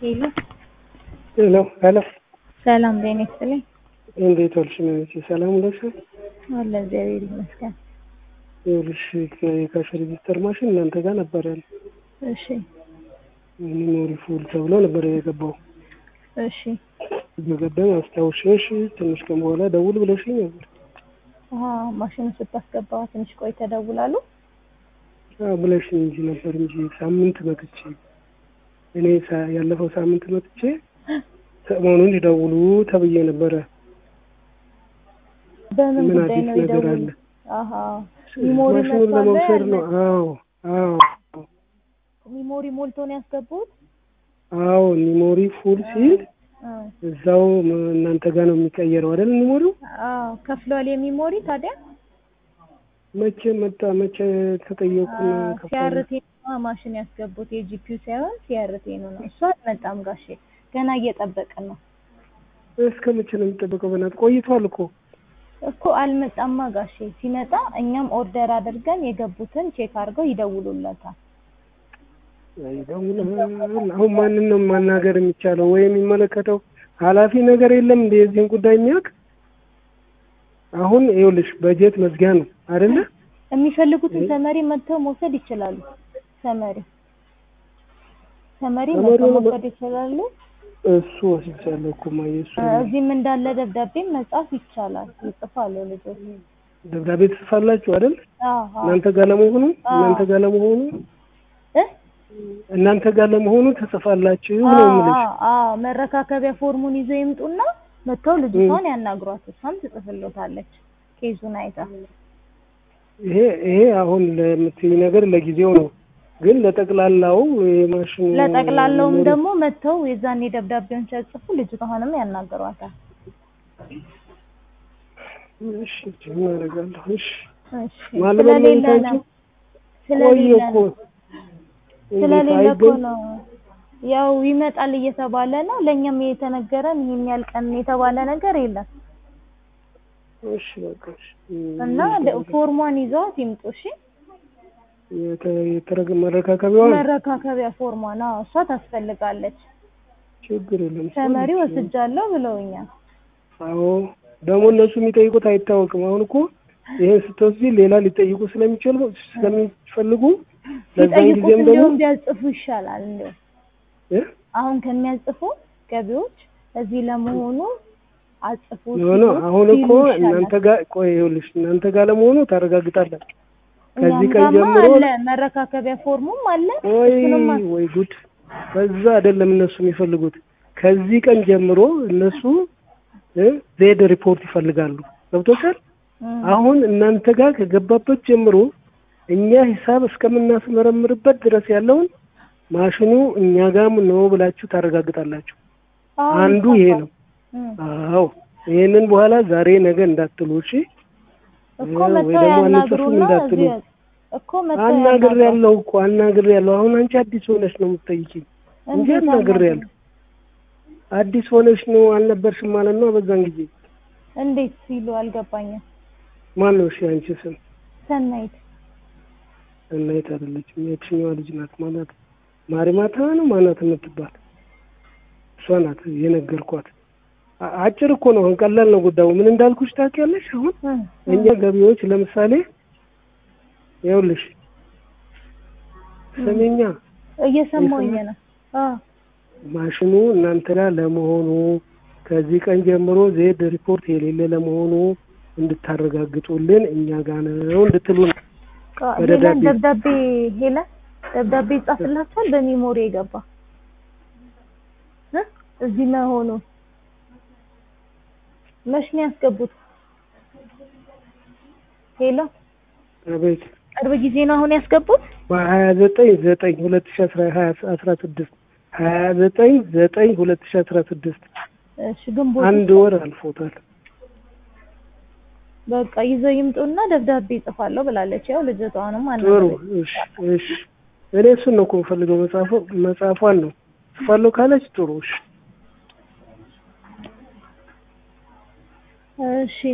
ሄሎ ሄሎ ሄሎ ሰላም ጤና ይስጥልኝ። እንዴት ዋልሽ? መቼ ሰላም ውለሽ? አለ እግዚአብሔር ይመስገን። ይኸውልሽ የካሽ ሬጂስተር ማሽን እናንተ ጋር ነበር ያለ እሺ ሚሞሪ ፉል ተብሎ ነበር የገባው። እሺ በቀደም አስታውሽሽ ትንሽ ቀን በኋላ ደውል ብለሽኝ ነበር አሀ ማሽኑ ስታስገባ ትንሽ ቆይ ተደውላሉ። አዎ ብለሽኝ እንጂ ነበር እንጂ ሳምንት መጥቼ እኔ ሳ- ያለፈው ሳምንት መጥቼ ሰሞኑን ይደውሉ ተብዬ ነበረ። በምን ምን ጉዳይ አዲስ ነው ነገር ይደውሉ? አለ? አሀ ሚሞሪ ማሽኑን መጥቷል ለመውሰድ ነው። ያለ- አዎ አዎ ሚሞሪ ሞልቶ ነው ያስገቡት? አዎ ኒሞሪ ፉል ሲል አ እዛው ም- እናንተ ጋር ነው የሚቀየረው አይደል? ኒሞሪው አዎ ከፍሏል የሚሞሪ ታዲያ መቼ መጣ? መቼ ተጠየቁና ከፈሉ? ሲያርቴ ማሽን ያስገቡት የጂፒዩ ሳይሆን ሲያርቴ ነው ነው። እሱ አልመጣም ጋሼ ገና እየጠበቅን ነው እስከ መቼ ነው የሚጠበቀው? በእናትህ ቆይቷል እኮ እኮ አልመጣማ ጋሼ። ሲመጣ እኛም ኦርደር አድርገን የገቡትን ቼክ አድርገው ይደውሉለታል። ይደውላል። አሁን ማንን ነው ማናገር የሚቻለው? ወይ የሚመለከተው ኃላፊ ነገር የለም እንደ የዚህን ጉዳይ የሚያውቅ አሁን ይኸውልሽ በጀት መዝጊያ ነው አይደለ? የሚፈልጉትን ሰመሪ መጥተው መውሰድ ይችላሉ። ሰመሪ ሰመሪ ሰመሪ መጥተው ነው በ- መውሰድ ይችላሉ። እሱ ወስጃለሁ እኮ ማየ እሱ እዚህም እንዳለ ደብዳቤም መጻፍ ይቻላል። ይጽፋሉ ልጆች። ደብዳቤ ትጽፋላችሁ አይደል? አዎ እናንተ ጋር ለመሆኑ አዎ። እናንተ ጋር ለመሆኑ እ እናንተ ጋር ለመሆኑ ትጽፋላችሁ ነው አዎ የምልሽ። አዎ አዎ መረካከቢያ ፎርሙን ይዘው ይምጡና መጥተው ልጅቷን ያናግሯት። እሷም ትጽፍሎታለች ኬዙን አይታ። ይሄ ይሄ አሁን ለምትይ ነገር ለጊዜው ነው፣ ግን ለጠቅላላው የማሽኑ ለጠቅላላውም ደግሞ መጥተው የዛኔ ደብዳቤውን ሲያጽፉ ልጅቷንም ያናግሯታል። እሺ ምን አደርጋለሁ? እሺ እሺ ማለት ስለሌለ ነው ነው ቆየ ስለሌለ እኮ ነው ስለሌለ እኮ አይገኝ- ነው ያው ይመጣል እየተባለ ነው። ለእኛም የተነገረን ይሄን ያህል ቀን የተባለ ነገር የለም እሺ በቃ እሺ። እና ደ- ፎርሟን ይዘዋት ይምጡ። እሺ የተ- የተረገ መረካከቢያዋን መረካከቢያ ፎርሟን አዎ፣ እሷ ታስፈልጋለች። ችግር የለም። ተመሪ ወስጃለሁ ብለውኛል። አዎ ደግሞ እነሱ የሚጠይቁት አይታወቅም። አሁን እኮ ይሄን ስትወስጂ ሌላ ሊጠይቁ ስለሚችሉ ስለሚፈልጉ ለዛን ሲጠይቁት ጊዜም ደግሞ እንዲሁም ቢያጽፉ ይሻላል። እንዲሁ እ? አሁን ከሚያጽፉ ገቢዎች እዚህ ለመሆኑ አጽፉ ኖ ኖ ሲሉ- አሁን እኮ ሲሉ ይሻላል። እናንተ ጋር ቆይ ይኸውልሽ እናንተ ጋር ለመሆኑ ታረጋግጣላችሁ። ከዚህ እኛም ቀን ጋማ ጀምሮ አለ መረካከቢያ ፎርሙም አለ። ወይ እሱንም አ- ወይ ጉድ! በዛ አይደለም እነሱ የሚፈልጉት። ከዚህ ቀን ጀምሮ እነሱ እ ዜድ ሪፖርት ይፈልጋሉ። ገብቶሻል? እም፣ አሁን እናንተ ጋር ከገባበት ጀምሮ እኛ ሂሳብ እስከምናስመረምርበት ድረስ ያለውን ማሽኑ እኛ ጋም ነው ብላችሁ ታረጋግጣላችሁ። አዎ አንዱ ይሄ ይጻፋል። ነው። እም፣ አዎ ይሄንን በኋላ ዛሬ ነገ እንዳትሉ እሺ። እኮ ወይ መተው ደግሞ አንጽፍም ያናግሩና እንዳትሉ። እዚህ እኮ መተው አናግር ያናግሩ። ያለው እኮ አናግር ያለው አሁን አንቺ አዲስ ሆነሽ ነው የምትጠይቂኝ እንጂ እንዴት አናግር አናግሩ? ያለው አዲስ ሆነሽ ነው አልነበርሽም ማለት ነው። በዛን ጊዜ እንዴት ሲሉ አልገባኝም። ማን ነው እሺ? አንቺ ስም ሰናይት እናይት አይደለችም። የትኛዋ ልጅ ናት ማለት ማሪማታ ነው ማናት የምትባል እሷ ናት የነገርኳት። አ- አጭር እኮ ነው፣ አሁን ቀላል ነው ጉዳዩ። ምን እንዳልኩሽ ታውቂያለሽ? አሁን እም፣ እኛ ገቢዎች ለምሳሌ ይኸውልሽ ስሚኛ እየሰማሁኝ ነው። አዎ ማሽኑ እናንተ ጋር ለመሆኑ ከዚህ ቀን ጀምሮ ዜድ ሪፖርት የሌለ ለመሆኑ እንድታረጋግጡልን እኛ ጋር ነው እንድትሉ ነው። ቃ- በደብዳቤ። ሄለን ደብዳቤ ሄለን ደብዳቤ ይጻፍላችኋል በሚሞሪ የገባ እ? እዚህ መሆኑ መች ነው ያስገቡት? ሄሎ አቤት ቅርብ ጊዜ ነው አሁን ያስገቡት? በሀያ ዘጠኝ ዘጠኝ ሁለት ሺ አስራ ሀያ አስራ ስድስት ሀያ ዘጠኝ ዘጠኝ ሁለት ሺ አስራ ስድስት እሺ ግንቦት አንድ ወር አልፎታል። በቃ ይዘው ይምጡና ደብዳቤ ይጽፋለሁ ብላለች። ያው ልጅቷንም ጥሩ አናግረኝ። እሺ እሺ እኔ እሱን ነው እኮ የምፈልገው መጽሐፉ መጽሐፏን ነው ጽፋለሁ ካለች ጥሩ እሺ እሺ